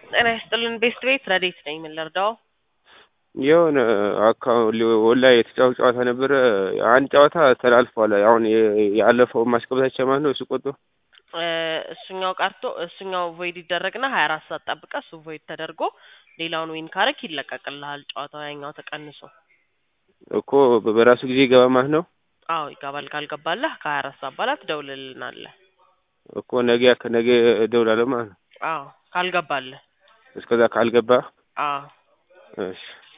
ጤና ይስጥልን ቤስት ቤት ረዴት ነኝ። ምን ልርዳው? የሆነ አካባቢ ወላሂ የተጫወት ጨዋታ ነበረ። አንድ ጨዋታ ተላልፏል። አሁን የ- ያለፈው ማስገባት ማለት ነው። እሱ ቆጦ እ እሱኛው ቀርቶ እሱኛው ቮይድ ይደረግና ሀያ አራት ሰዓት ጠብቀ እሱ ቮይድ ተደርጎ ሌላውን ዊን ካረክ ይለቀቅልሃል። ጨዋታው ያኛው ተቀንሶ እኮ በራሱ ጊዜ ይገባ ማለት ነው። አዎ ይገባል። ካልገባለህ ከሀያ አራት ሰዓት በኋላ ትደውልልናለህ። እኮ ነገ ከነገ እደውላለሁ ማለት ነው። አዎ ካልገባለህ እስከዛ ካልገባ አዎ እሺ